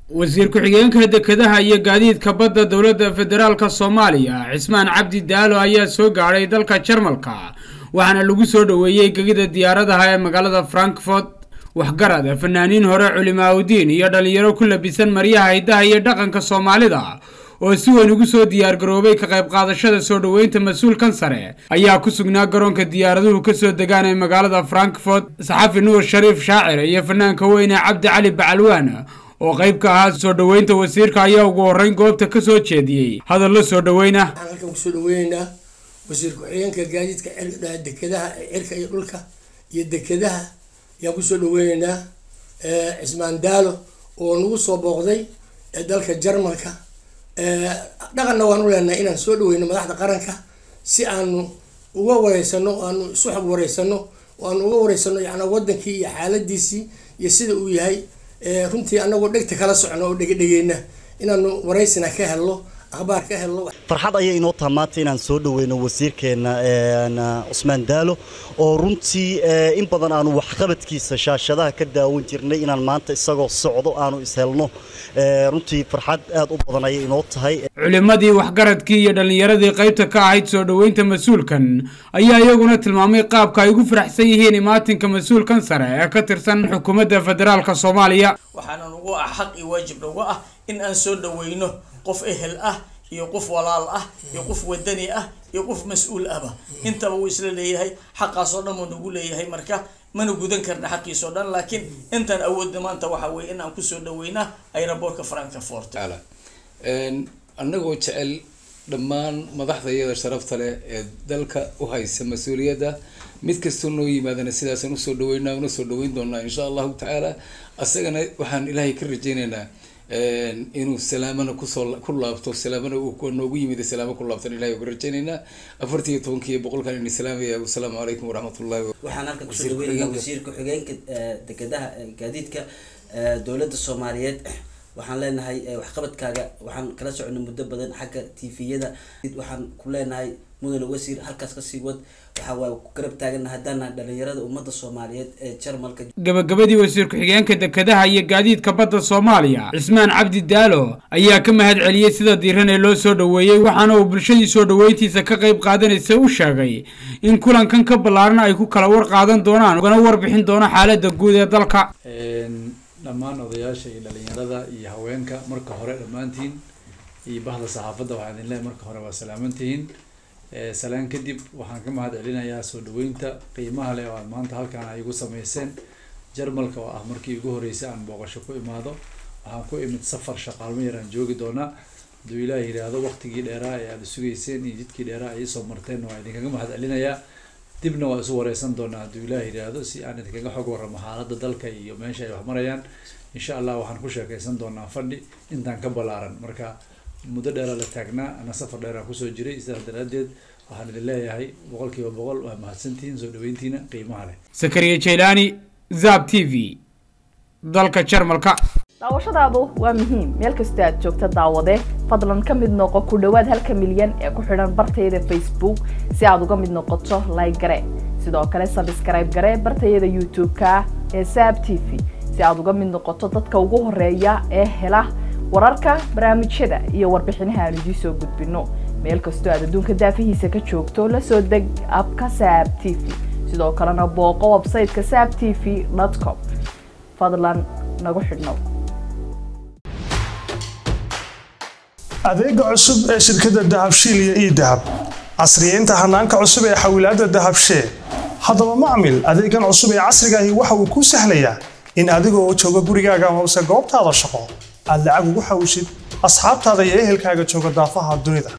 wasiir ku-xigeenka dekedaha iyo gaadiidka badda dowladda federaalka soomaaliya cismaan cabdi daalo ayaa soo gaadhay dalka jarmalka waxaana lagu soo dhoweeyey gegida diyaaradaha ee magaalada frankfort waxgarad fanaaniin hore culimaaudiin iyo dhalinyaro ku labisan maryaha hiddaha iyo dhaqanka soomaalida oo si weyn ugu soo diyaargaroobay ka qayb qaadashada soo dhoweynta mas-uulkan sare ayaa ku sugnaa garoonka diyaaraduhu kasoo degaan ee magaalada frankfort saxafi nuur shariif shaacir iyo fanaanka weyne cabdi cali bacalwaan oo qayb ka ahaa soo dhoweynta wasiirka ayaa ugu horreyn goobta ka soo jeediyey hadallo soo dhoweyna waxaan halkan kusoo dhaweyneynaa wasiir ku-xigeenka gaadiidka dekedaha cirka iyo dhulka iyo dekedaha ayaan kusoo dhaweyneynaa cismaan daalo oo nagu soo booqday dalka jarmalka dhaqanna waan u leenahay inaan soo dhaweyno madaxda qaranka si aanu uga wareysano aanu isu xog wareysano oo aanu uga wareysano yana wadankii iyo xaaladiisii iyo sida uu yahay runtii anagoo dhegta kala socno oo dhegedhegeyna inaanu wareysina ka helno akhbaar ka helno farxad ayay inoo taha maanta inaan soo dhaweyno wasiirkeena cusmaan daalo oo runtii in badan aanu waxqabadkiisa shaashadaha ka daawan jirnay inaan maanta isagoo socdo aanu ishelno runtii farxad aad u badan ayay inoo tahay culimadii waxgaradkii iyo dhallinyaradii qaybta ka ahayd soo dhoweynta mas-uulkan ayaa iyaguna tilmaamay qaabka ay ugu faraxsan yihiin imaatinka mas-uulkan sare ee ka tirsan xukuumadda federaalka soomaaliya waxaana nagu ah xaq iyo waajib nagu ah in aan soo dhaweyno qof ehel ah iyo qof walaal ah iyo qof wadani ah iyo qof mas-uul ahba intaba wuu isla leeyahay xaqaasoo dhan wuu nagu leeyahay marka mana gudan karna xaqiisoo dhan laakiin intaan awoodna maanta waxa weye in aan kusoo dhaweynaa aeroboortka frankfort annagoo jecel dhammaan madaxda iyada sharafta leh ee dalka u haysa mas-uuliyadda mid kastoo noo yimaadana sidaasaan usoo dhaweynaa una soo dhaweyn doonaa insha allahu tacaala asagana waxaan ilaahay ka rajeynaynaa inuu salaamana kusoo ku laabto salaamana uu noogu yimid salaamo ku laabtan ilahay uga rajeynaynaa afartii iyo tobankii boqolkan ini salaamaya wasalaamu calaykum waraxmatullahi waxaan halkan kusoo dhaweynaya wasiir ku-xigeenka dekedaha gaadiidka dowladda soomaaliyeed waxaan leenahay waxqabadkaaga waxaan kala soconay muddo badan xagga tviyada waxaan ku leenahay mudane wasiir halkaas kasii wad waxa waa ku garab taagana haddaana dhalinyarada ummadda soomaaliyeed ee jarmalka gabagabadii wasiir ku-xigeenka dekedaha iyo gaadiidka badda soomaaliya cismaan cabdi daalo ayaa ka mahad celiyey sida diiran ee loo soo dhoweeyey waxaana uu bulshadii soo dhoweyntiisa ka qayb qaadanaysa u sheegay in kulankan ka ballaaran ay ku kala war qaadan doonaan ugana warbixin doono xaaladda guud ee dalka dhammaan odayaasha iyo dhalinyarada iyo haweenka marka hore dhammaantiin iyo bahda saxaafadda waxaan idin leehay marka hore waa salaamantihiin salaan kadib waxaan ka mahad celinayaa soo dhaweynta qiimaha leh oo aad maanta halkaan ay igu sameyseen jarmalka oo ah markii ugu horreysay aan booqasho ku imaado waxaan ku imid safar shaqaalmo yar aan joogi doonaa hadduu ilaah yidhaahdo waqtigii dheeraa ee aada sugayseen iyo jidkii dheeraa ay isoo marteen waa idinkaga mahad celinayaa dibna waa isu wareysan doonaa hadduu ilaah yidhaahdo si aan idinkaga xog warramo xaaladda dalka iyo meesha ay wax marayaan insha allah waxaan ku sheekeysan doonaa fadhi intaan ka ballaaran marka muddo dheeraa la taagnaa ana safar dheeraan kusoo jiray sidaas daraaddeed waxaan idin leeyahay boqol kiiba boqol waa mahadsantihiin soo dhaweyntiina qiimaha leh sakariya jaylaani zab t v dalka jarmalka daawashadaadu waa muhiim meel kastoo aad joogta daawade fadlan ka mid noqo ku dhowaad halka milyan ee ku xidhan bartayada facebook si aad uga mid noqoto like gare sidoo kale sabskrayb gare bartayada youtube-ka ee saab t v si aad uga mid noqoto dadka ugu horeeya ee hela wararka barnaamijyada iyo warbixinaha aan idiin soo gudbino meel kastoo aad adduunka daafihiisa ka joogto la soo deg abka saab t v sidoo kalena booqo websayteka saab t v com fadlan nagu xidhnow adeega cusub ee shirkadda dahabshiil iyo ii dahab casriyeynta hanaanka cusub ee xawilaadda dahabshee haddaba macmil adeegan cusub ee casrigaahi waxa uu kuu sahlayaa in adigoo jooga gurigaaga hoose goobtaada shaqo aad lacag ugu xawishid asxaabtaada iyo ehelkaaga jooga daafaha dunida